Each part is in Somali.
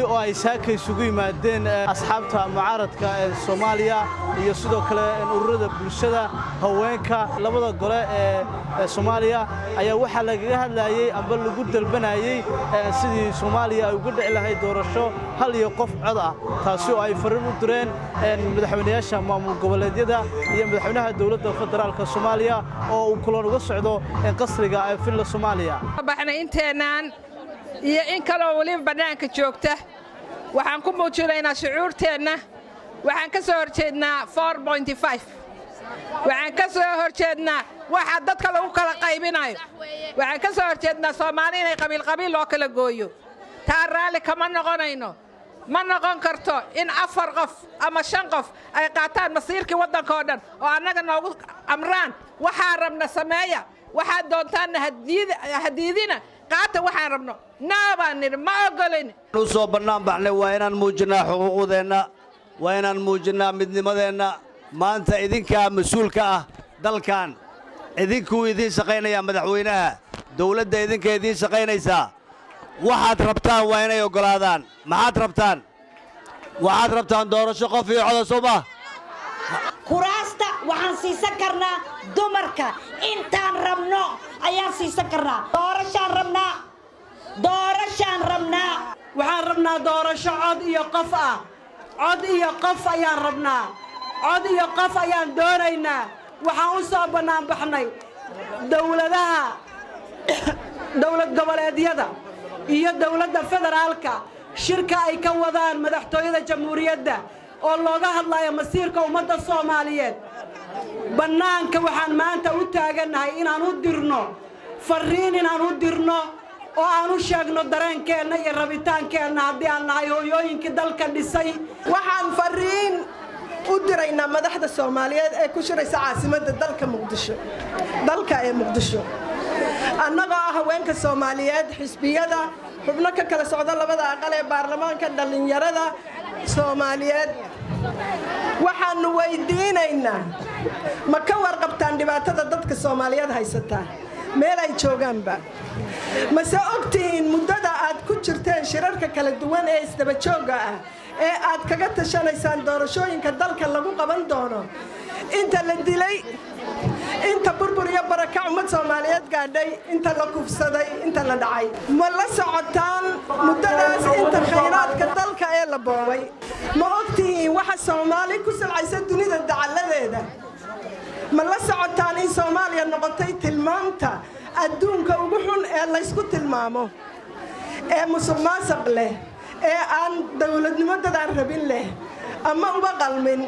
kani oo ay saaka isugu yimaadeen asxaabta mucaaradka ee soomaaliya iyo sidoo kale ururada bulshada haweenka labada gole ee soomaaliya ayaa waxaa lagaga hadlayey amba lagu dalbanayey sidii soomaaliya ay uga dhici lahayd doorasho hal iyo qof cod ah taasi oo ay farriin u direen madaxweynayaasha maamul goboleedyada iyo madaxweynaha dowladda federaalka soomaaliya oo uu kulan uga socdo qasriga ee villa soomaaliya inteenaan iyo in kaloo weliba bannaanka joogta waxaan ku muujinaynaa shucuurteenna waxaan ka soo horjeednaa waxaan ka soo horjeednaa waxa dadka lagu kala qaybinayo waxaan ka soo horjeednaa soomaali inay qabiilqabiil loo kala gooyo taa raalli kama noqonayno ma noqon karto in afar qof ama shan qof ay qaataan masiirkii waddanka oo dhan oo annaga noogu amraan waxaa rabna sameeya waxaad doontaanna hadiidina qaata waxaan rabno naabaan nidhi ma ogolin u soo bannaan baxnay waa inaan muujinnaa xuquuqdeenna waa inaan muujinnaa midnimadeenna maanta idinkaa mas-uulka ah dalkan idinkuu idiin shaqaynayaa madaxweynaha dawladda idinka idiin shaqaynaysaa waxaad rabtaan waa inay oggolaadaan maxaad rabtaan waxaad rabtaan doorasho qof iyo coda soo ma kuraasta waxaan siisan karnaa dumarka intaan rabno ayaan siisan karnaa doorashaan rabnaa doorashaan rabnaa waxaan rabnaa doorasho cod iyo qof ah cod iyo qof ayaan rabnaa cod iyo qof ayaan doonaynaa waxaan u soo bannaan baxnay dawladaha dawlad goboleedyada iyo dawladda federaalka shirka ay ka wadaan madaxtooyada jamhuuriyadda oo looga hadlayo masiirka ummadda soomaaliyeed bannaanka waxaan maanta u taagannahay inaan u dirno farriin inaan u dirno oo aan u sheegno dareenkeenna iyo rabitaankeenna haddii aan nahay hooyooyinkii dalka dhisay waxaan farriin u diraynaa madaxda soomaaliyeed ee ku shiraysa caasimadda dalka muqdisho dalka ee muqdisho annagoo ah haweenka soomaaliyeed xisbiyada xubno ka kala socda labada aqal ee baarlamaanka dhallinyarada soomaaliyeed waxaannu weydiinaynaa ma ka warqabtaan dhibaatada dadka soomaaliyeed haysataa meel ay joogaanba mase ogtihiin muddada aad ku jirteen shirarka kala duwan ee isdabajoogga ah ee aad kaga tashanaysaan doorashooyinka dalka lagu qaban doono inta la dilay inta burbur iyo barakac ummad soomaaliyeed gaadhay inta la kufsaday inta la dhacay ma la socotaan muddadaas inta khayraadka dalka ee la boobay ma ogtihiin waxa soomaali ku salcaysa dunida dacalladeeda ma la socotaan in soomaaliya noqotay tilmaamta adduunka ugu xun ee laysku tilmaamo ee musuq maasaq leh ee aan dowladnimo dadaan rabin leh ama uba qalmin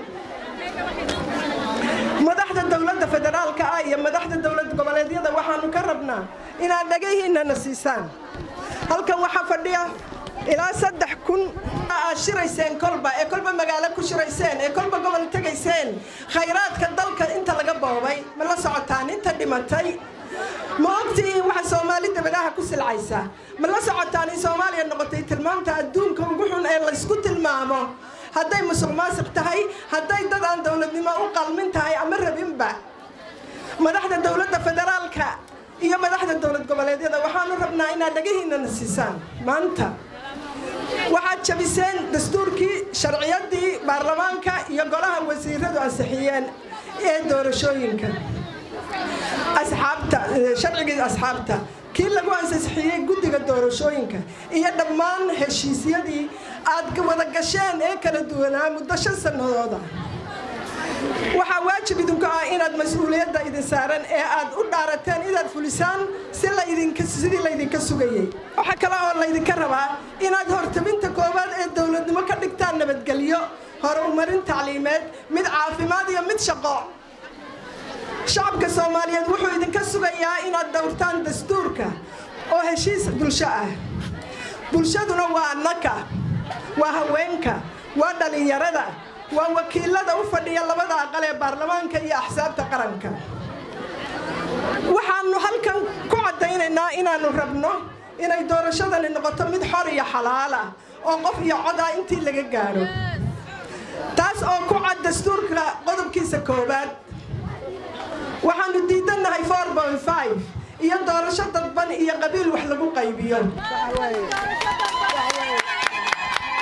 madaxda dowladda federaalka ah iyo madaxda dowlad goboleedyada waxaannu ka rabnaa inaad dhagahiinnana siisaan halkan waxaa fadhiya ilaa saddex kun aad shirayseen kolba ee kolba magaalo ku shirayseen ee kolba gobol tegayseen khayraadka dalka inta laga boobay ma la socotaan inta dhimatay ma ogtihiin waxa soomaali dabadaha ku silcaysa ma la socotaan in soomaaliya noqotay tilmaamta adduunka ugu xun ee laysku tilmaamo hadday musuq maasiq tahay hadday dad aan dowladnimo u qalmin tahay ama rabinba madaxda dowladda federaalka iyo madaxda dowlad goboleedyada waxaanu rabnaa inaad dhagahiinana siisaan maanta waxaad jabiseen dastuurkii sharciyadii baarlamaanka iyo golaha wasiiradu ansixiyeen ee doorashooyinka asxaabta sharcigii asxaabta kii lagu ansixiyey guddiga doorashooyinka iyo dhammaan heshiisyadii aad wada gasheen ee kala duwanaa muddo shan sannadooda waxaa waajib idinku ah inaad mas-uuliyadda idin saaran ee aad u dhaarateen inaad fulisaan sidii laydinka sugayey waxaa kale oo laydinka rabaa inaad hortabinta koowaad ee dowladnimo ka dhigtaan nabadgelyo horumarin tacliimeed mid caafimaad iyo mid shaqo shacabka soomaaliyeed wuxuu idinka sugayaa inaad dhowrtaan dastuurka oo heshiis bulsho ah bulshaduna waa annaka waa haweenka waa dhallinyarada waa wakiilada u fadhiya labada aqal ee baarlamaanka iyo axsaabta qaranka waxaannu halkan ku caddaynaynaa inaannu rabno inay doorashadani noqoto mid xor iyo xalaal ah oo qof iyo cod ah intii laga gaadho taas oo ku cad dastuurka qodobkiisa koowaad waxaannu diidannahay iyo doorasho dadban iyo qabiil wax lagu qaybiyo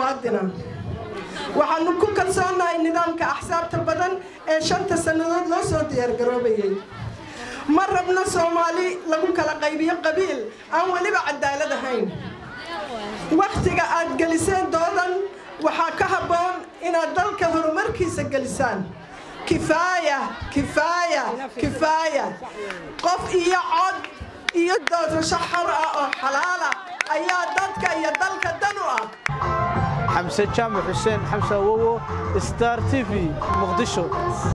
muwaadina waxaanu ku kalsoonahay nidaamka axsaabta badan ee shanta sannadood loo soo diyaargaroobayay ma rabno soomaali lagu kala qaybiyo qabiil aan weliba cadaalad ahayn wakhtiga aad geliseen doodan waxaa ka habboon inaad dalka horumarkiisa gelisaan kifaaya kifaaya kifaaya qof iyo cod iyo doorasho xor ah oo xalaala ayaa dadka iyo dalka dan u ah xamse jaamac xuseen xamse awowo star t v muqdisho